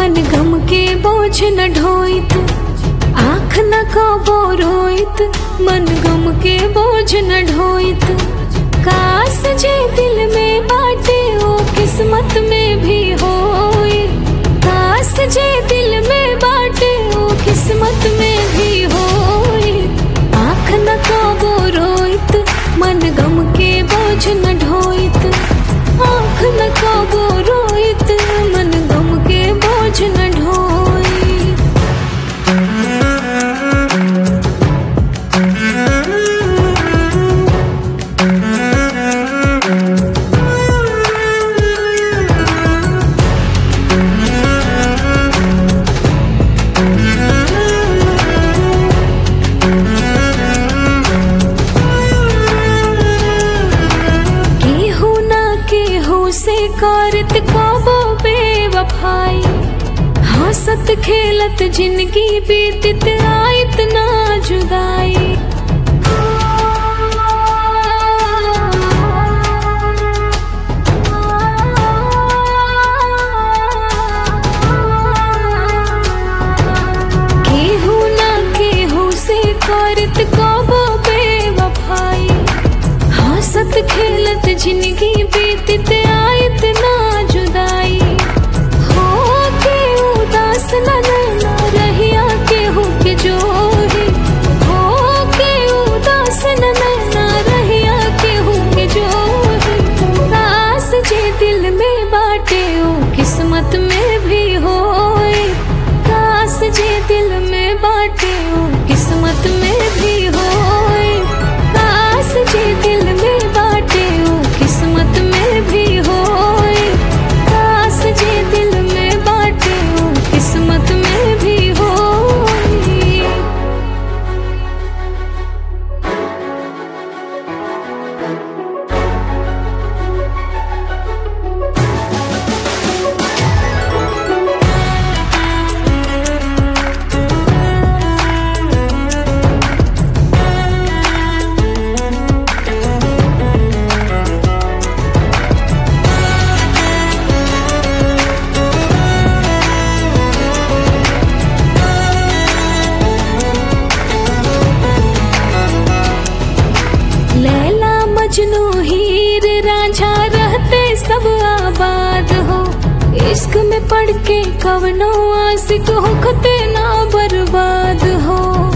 मन गम के बोझ न ढोइत आँख न कबो रोइत मन गम के बोझ न ढोइत काश जे दिल में बाटे ओ किस्मत में भी होई काश जे दिल में बाटे ओ किस्मत में भी होई आँख न कबो रोइत मन गम के बोझ न ढोइत आँख न कबो रोइत मन गम के बोझ न ढोइत केहू ना केहू से करत कबो बेवफाई हंसत खेलत जिंदगी बीतत आयत ना जुदाई केहू ना केहू से करत कबो बेवफाई हंसत खेलत जिंदगी बीतत आयत ना जुदाई हो के उदास न नैना रहिया केहू के जोही हो के उदास न नैना रहिया केहू के जोही उदास जे दिल में बाटे ओ किस्मत में भी होए काश जे दिल में बाटे ओ किस्मत में भी होए काश जे दिल में बाटे ओ किस्मत में भी होए काश जे दिल में बाटे ओ किस्मत में भी होए लैला मजनू हीर रांझा रहते सब आबाद हो इश्क में पड़ के कवनो आशिक होखते ना बर्बाद हो